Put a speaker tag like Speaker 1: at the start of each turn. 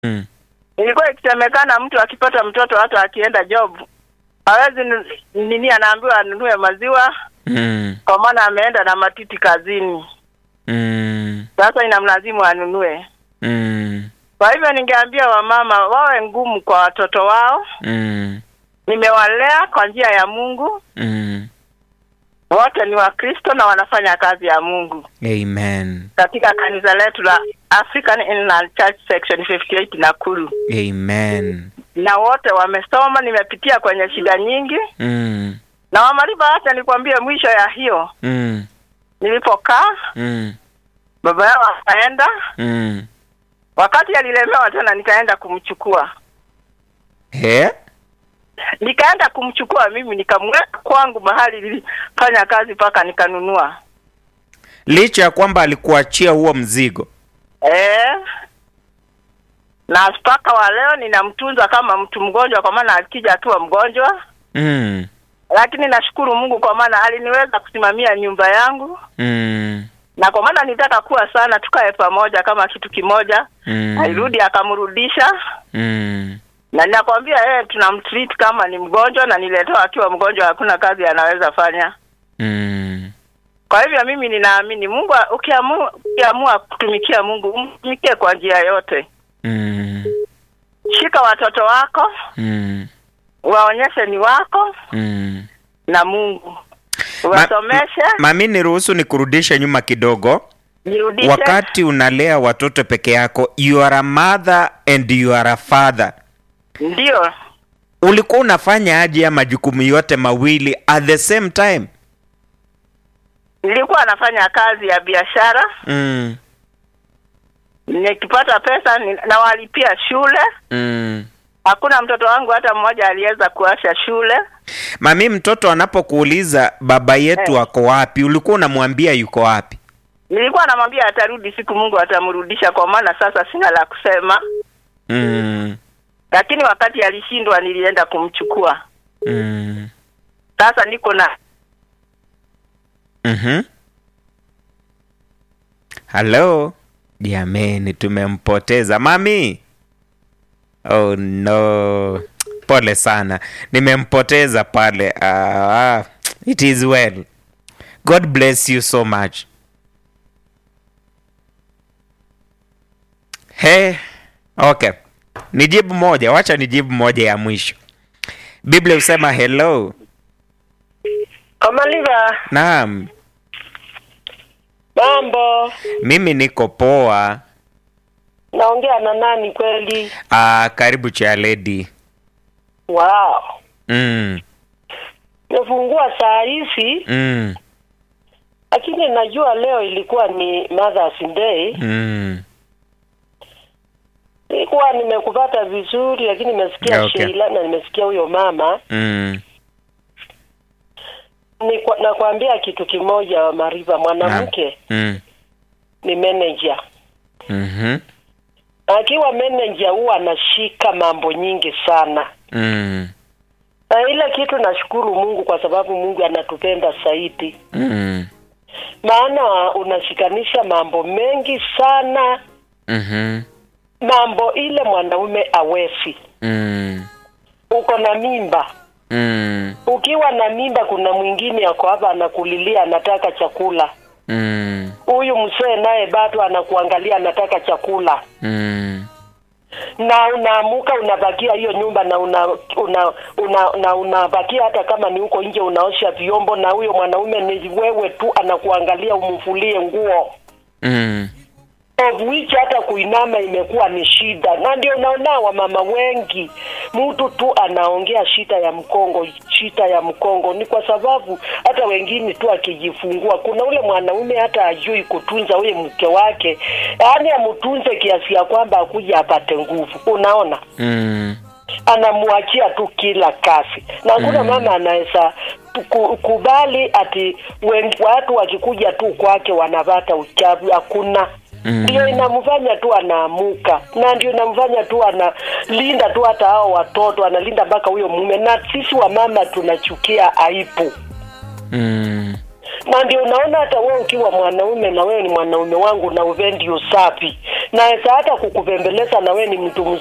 Speaker 1: Mm.
Speaker 2: ilikuwa ikisemekana mtu akipata mtoto hata akienda job hawezi nu- nini, anaambiwa anunue maziwa
Speaker 1: Mm.
Speaker 2: kwa maana ameenda na matiti kazini.
Speaker 1: Mm.
Speaker 2: Sasa inamlazimu anunue.
Speaker 1: Mm.
Speaker 2: Kwa hivyo ningeambia wamama wawe ngumu kwa watoto wao.
Speaker 1: Mm.
Speaker 2: Nimewalea kwa njia ya Mungu,
Speaker 1: Mm.
Speaker 2: wote ni Wakristo na wanafanya kazi ya Mungu
Speaker 1: Amen.
Speaker 2: katika kanisa letu la African Inland Church Section 58 Nakuru,
Speaker 1: Amen.
Speaker 2: na wote wamesoma. Nimepitia kwenye shida nyingi
Speaker 1: Mm.
Speaker 2: na Wamariba, hata nikwambie, mwisho ya hiyo
Speaker 1: Mm.
Speaker 2: nilipokaa,
Speaker 1: Mm.
Speaker 2: baba yao akaenda.
Speaker 1: Mm.
Speaker 2: Wakati alilemewa tena, nikaenda kumchukua,
Speaker 1: He?
Speaker 2: nikaenda kumchukua mimi, nikamweka kwangu mahali nilifanya kazi mpaka nikanunua.
Speaker 1: Licha ya kwamba alikuachia huo mzigo.
Speaker 2: Eh, na mpaka wa leo ninamtunza kama mtu mgonjwa, kwa maana akija akiwa mgonjwa.
Speaker 1: Mm.
Speaker 2: Lakini nashukuru Mungu kwa maana aliniweza kusimamia nyumba yangu,
Speaker 1: Mm.
Speaker 2: na kwa maana nitaka kuwa sana tukae pamoja kama kitu kimoja.
Speaker 1: Mm.
Speaker 2: Alirudi akamrudisha,
Speaker 1: Mm.
Speaker 2: na ninakwambia yeye tunamtreat kama ni mgonjwa, na niletewa akiwa mgonjwa, hakuna kazi anaweza fanya.
Speaker 1: Mm.
Speaker 2: Kwa hivyo mimi ninaamini Mungu, ukiamua ukiamua kutumikia Mungu, umtumikie kwa njia yote.
Speaker 1: Mm.
Speaker 2: Shika watoto wako
Speaker 1: Mm.
Speaker 2: waonyeshe ni wako
Speaker 1: Mm.
Speaker 2: na Mungu wasomeshe,
Speaker 1: Mami, niruhusu nikurudishe nyuma kidogo.
Speaker 2: nirudishe.
Speaker 1: Wakati unalea watoto peke yako, you are a mother and you are a father.
Speaker 2: Ndio,
Speaker 1: Ulikuwa unafanya aje ya majukumu yote mawili at the same time?
Speaker 2: nilikuwa nafanya kazi ya biashara,
Speaker 1: Mm.
Speaker 2: nikipata pesa ni- nawalipia shule.
Speaker 1: Mm.
Speaker 2: Hakuna mtoto wangu hata mmoja aliweza kuasha shule.
Speaker 1: Mami, mtoto anapokuuliza baba yetu
Speaker 2: Eh.
Speaker 1: ako wapi, ulikuwa unamwambia yuko wapi?
Speaker 2: Nilikuwa namwambia atarudi siku, Mungu atamrudisha, kwa maana sasa sina la kusema.
Speaker 1: Mm.
Speaker 2: Lakini wakati alishindwa, nilienda kumchukua.
Speaker 1: Mm.
Speaker 2: Sasa niko na
Speaker 1: Mhm. Halo. Jameni, tumempoteza mami. Oh no. Pole sana. Nimempoteza pale. Ah, it is well. God bless you so much. He, okay. Nijibu moja, wacha nijibu moja ya mwisho. Biblia husema hello.
Speaker 3: Kamaliva,
Speaker 1: Naam,
Speaker 3: mambo.
Speaker 1: mimi niko poa.
Speaker 3: Naongea na nani kweli?
Speaker 1: Ah, karibu cha lady.
Speaker 3: Wow.
Speaker 1: Mm,
Speaker 3: Nimefungua saa hizi
Speaker 1: mm,
Speaker 3: lakini najua leo ilikuwa ni Mother's Day.
Speaker 1: mm.
Speaker 3: Nilikuwa nimekupata vizuri lakini nimesikia
Speaker 1: Okay.
Speaker 3: Sheila na nimesikia huyo mama.
Speaker 1: Mm.
Speaker 3: Ni nakwambia kitu kimoja Mariva, mwanamke
Speaker 1: Mm.
Speaker 3: ni manager.
Speaker 1: Mhm.
Speaker 3: Akiwa manager huwa anashika mambo nyingi sana.
Speaker 1: Mm.
Speaker 3: Na ile kitu nashukuru Mungu kwa sababu Mungu anatupenda zaidi.
Speaker 1: Mm.
Speaker 3: maana unashikanisha mambo mengi sana
Speaker 1: Mhm.
Speaker 3: mambo ile mwanaume awezi
Speaker 1: Mm.
Speaker 3: uko na mimba
Speaker 1: Mm.
Speaker 3: ukiwa na mimba kuna mwingine ako hapa anakulilia anataka chakula
Speaker 1: Mm.
Speaker 3: huyu mzee naye bado anakuangalia anataka chakula
Speaker 1: Mm.
Speaker 3: na unaamuka unabakia hiyo nyumba na una, una, una, na unabakia hata kama ni huko nje unaosha vyombo na huyo mwanaume ni wewe tu anakuangalia umfulie nguo
Speaker 1: Mm.
Speaker 3: of which hata kuinama imekuwa ni shida, na ndio naona wamama wengi, mtu tu anaongea shida ya mkongo, shida ya mkongo. Ni kwa sababu hata wengine tu akijifungua, kuna ule mwanaume hata ajui kutunza ule mke wake, yaani amtunze kiasi ya kwamba akuja apate nguvu. Unaona,
Speaker 1: Mm.
Speaker 3: anamwachia tu kila kazi, na hakuna
Speaker 1: Mm.
Speaker 3: mama anaweza ku- kubali ati wen- watu wakikuja tu kwake wanapata uchafu. Hakuna
Speaker 1: Mm.
Speaker 3: ndio inamfanya tu anaamuka na ndio inamfanya tu analinda tu hata hao watoto analinda mpaka huyo mume na sisi wamama tunachukia aibu
Speaker 1: Mm.
Speaker 3: na ndio unaona hata wewe ukiwa mwanaume na wewe ni mwanaume wangu na uvendi usafi naweza hata kukupembeleza na we ni mtu